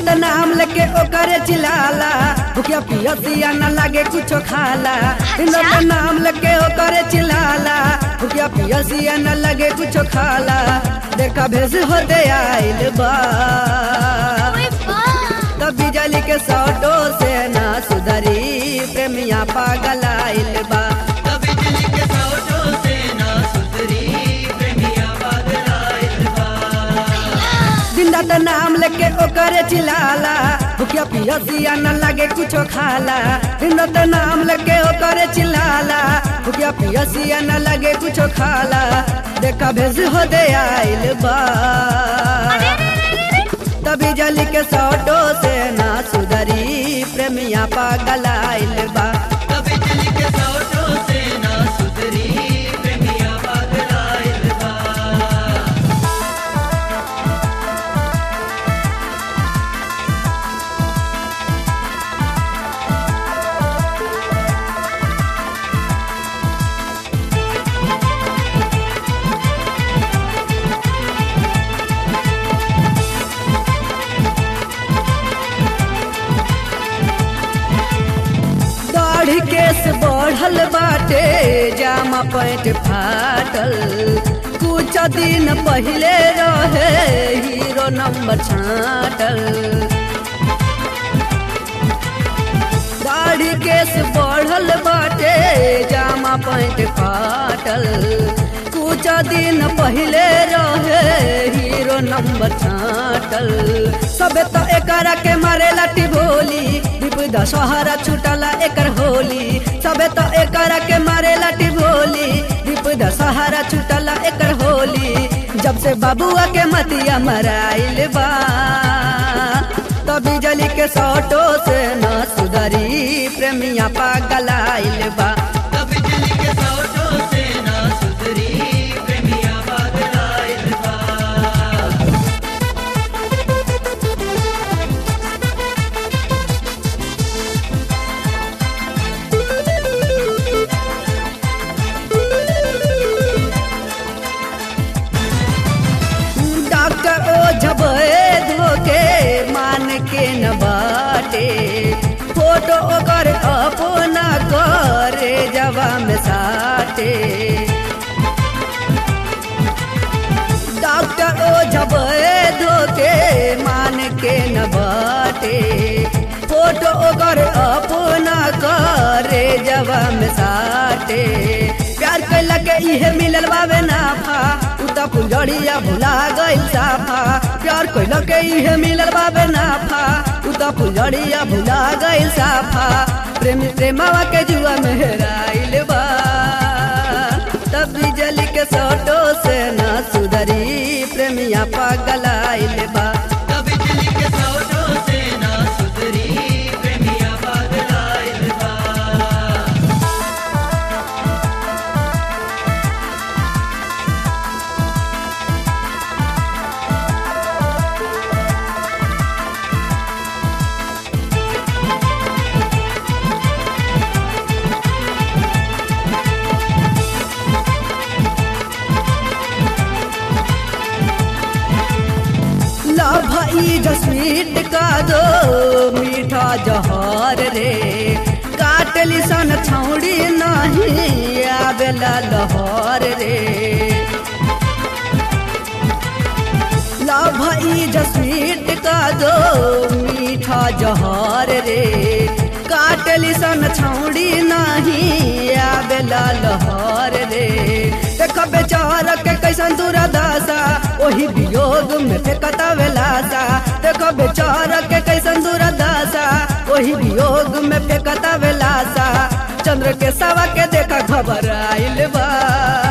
त नाम लेके ओकरे चिल्लाला भूखिया पियसिया न लागे कुछो खाला बिंदा त नाम लेके ओकरे चिल्लाला भूखिया पियसिया न लागे कुछो खाला देखा भेस होते आइल बा ओए बा तब बिजली के सौटो से ना सुधरी प्रेमिया पागल आइल बा जिंदा त नाम लेके ओकरे चिल्लाला भूखिया पियसिया न लागे कुछो खाला जिंदा त नाम लेके ओकरे चिल्लाला भूखिया पियसिया न लागे कुछो खाला देखा भेज हो दे आइल बा तभी जली के सौटो से ना सुधरी प्रेमिया पागल आइल बा दाढ़ी केस बढ़ल बाटे जामा पैंट फाटल कुछ दिन पहले रहे हीरो नंबर छाटल दाढ़ी केस बढ़ल बाटे जामा पैंट फाटल कुछ दिन पहले रहे हीरो नंबर छाटल सबे तो एकरा के मारे लाठी भोली विपदा सहारा छुटला एकर होली सबे तो एकरा के मारे लाठी भोली विपदा सहारा छुटला एकर होली जब से बाबुआ के मतिया मराइल बा तभी जली के सौटो से न सुधरी प्रेमिया पागल आइल बा डॉक्टर ओ झबे धोके मान के न बाटे फोटो ओकर अपना करे जवा में साटे डॉक्टर ओ झबे धोके मान के न बाटे फोटो ओकर अपना करे जवा में साटे प्यार कैला के इहे मिलल बावे नाफा उता फुलझड़िया भुला गइल साफा प्यार कैला के इहे मिलल बावे नाफा उता फुलझड़िया भुला गइल साफा प्रेमी प्रेमावा के जुआ में हेराइल बा तब बिजली के सौटो से ना सुधरी प्रेमिया पागल आइल बा ला भाई जसमीट का दो मीठा जहर रे काटली सन छौड़ी नहीं आवेला लहर रे ला भाई जसमीट का दो मीठा जहर रे काटली सन छौड़ी नहीं आवेला लहर रे देख बेचार के कैसन दुरादासा ओही वियोग में फेंकता वेलासा देख बेचार के कैसन दुरादासा ओही वियोग में फेंकता वेलासा चंद्र के सवा के देखा खबर आइल बा